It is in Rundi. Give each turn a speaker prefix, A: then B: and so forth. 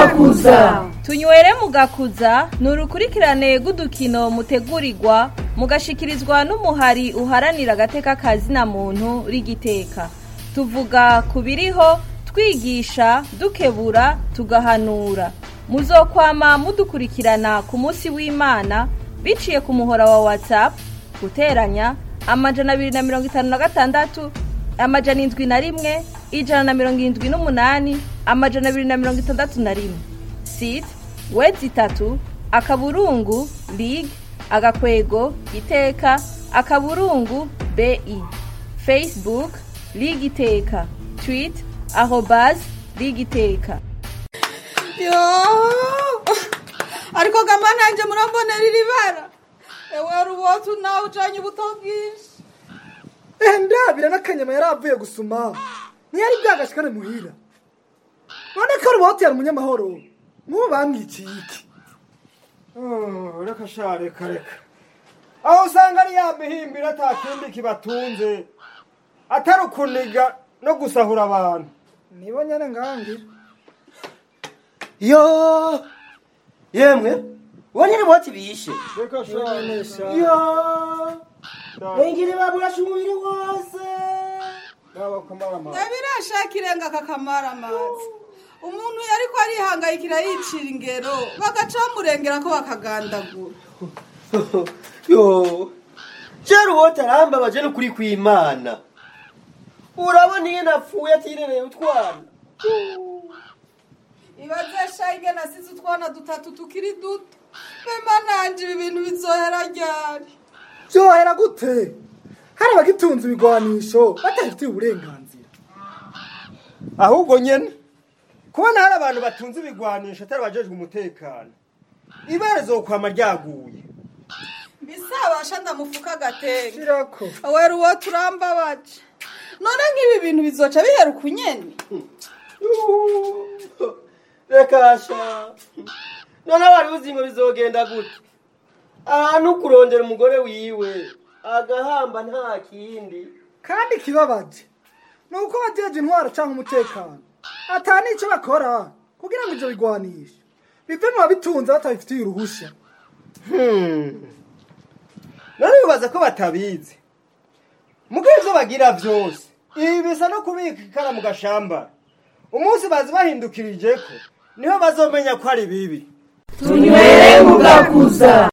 A: mugakuza
B: tunywere mugakuza ni urukurikirane rw'udukino mutegurirwa mugashikirizwa n'umuhari uharanira agateka kazina muntu rigiteka tuvuga ku biriho twigisha dukebura tugahanura muzokwama mudukurikirana ku munsi w'imana biciye ku muhora wa whatsapp guteranya amajana abiri na mirongo itanu na gatandatu amajana indwi na rimwe ijana na mirongo irindwi n'umunani amajana abiri na mirongo itandatu na rimwe site wedi itatu akaburungu lig agakwego iteka akaburungu bi facebook lig iteka tweet arobas lig iteka
C: yo ariko gamba nanjye murambonera iri bara ewe rubotu nawe ujanye ubuto bwinshi
D: ehe ndabira n'akanyama yari avuye gusuma ntiyari bwagashikane muhira none ko rubote yari umunyamahoro nk'ubu bamwiciye iki
E: reka sha reka reka aho usanga ari ya mihimbira ata kindi kibatunze atari ukuniga no gusahura abantu
D: nibo nyene ngangira
F: yo yemwe uwo nyine boti bishe
E: reka sha
F: yo wengine baburasha umubiri wose
E: naba kumara amazi
C: nabirashaka irenga kakamara amazi umuntu yariko arihangayikira yicira ingero bagaca bamurengera ko bakagandagura
F: yo jera uwote arambabaje n'ukuri kw'imana urabona iyo napfuye atirereye utwana
C: ibazesha ingene asize utwana dutatu tukiri duto mema nanje ibi bintu bizohera ryari
D: byohera gute hari abagitunze ibigwanisho batabifitiye uburenganzira
E: ahubwo nyene kubona hari abantu batunze ibigwanisho atari abajejwe umutekano ibara zokwama ryaguye
C: bisabasha ndamufuka agatenge
D: shirako
C: awera uwo turambabaje none nk'ibi bintu bizoca bihera ukunyene
F: reka sha none wari uzi ngo bizogenda gute ahantu kurondera umugore wiwe agahamba nta kindi
D: kandi ikibabaje ni uko bajeje intwaro cyangwa umutekano ata n'icyo bakora kugira ngo ibyo bigwanishe bive mu babitunze batabifitiye uruhushya
E: none bibaza ko batabizi mugo ivyo bagira vyose ibi bisa no kubika ikara mu gashamba umunsi bazi bahindukirijeko niho bazomenya ko ari bibi
A: tunywere mugakuza